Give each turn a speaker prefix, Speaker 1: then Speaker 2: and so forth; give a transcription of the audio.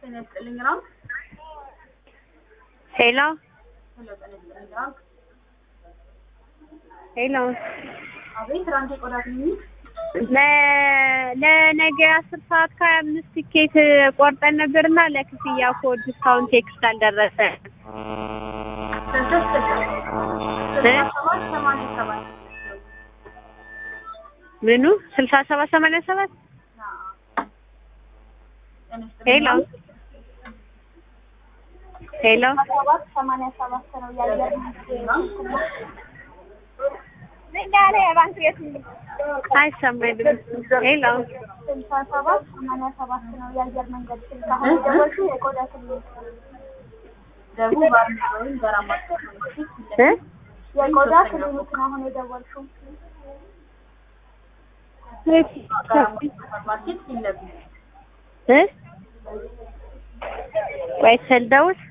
Speaker 1: ጤና ይስጥልኝ ራንክ
Speaker 2: ሄሎ
Speaker 1: ሄሎ ጤና ይስጥልኝ ራንክ
Speaker 2: ሄሎ
Speaker 1: አቤት ራንክ የቆዳ ክሊኒክ
Speaker 2: ለ- ለነገ አስር ሰዓት ከሀያ አምስት ቲኬት ቆርጠን ነበርና ለክፍያ ኮድ እስካሁን ቴክስት አልደረሰ
Speaker 1: ስልሳ ስልሳ ሰባት ሰማንያ ሰባት
Speaker 2: ምኑ ስልሳ ሰባት ሰማንያ ሰባት
Speaker 1: ጤና ይስጥልኝ
Speaker 2: ሄሎ
Speaker 1: ራንክ
Speaker 2: ሄሎ
Speaker 1: ሰባት ሰማንያ ሰባት ነው የአየር መንገድ
Speaker 2: አይሰማኝም ሄሎ
Speaker 1: ስልሳ ሰባት ሰማንያ ሰባት ነው የአየር መንገድ ስልክ አሁን የደወልሽው የቆዳ ክሊኒክ ደቡብ ባርና ወይም ገራማ
Speaker 2: እ
Speaker 1: የቆዳ ክሊኒክ ነው አሁን የደወልሽው ገራማ ሱፐርማርኬት ፊት ለፊት
Speaker 2: እ ቆይ ስልደውል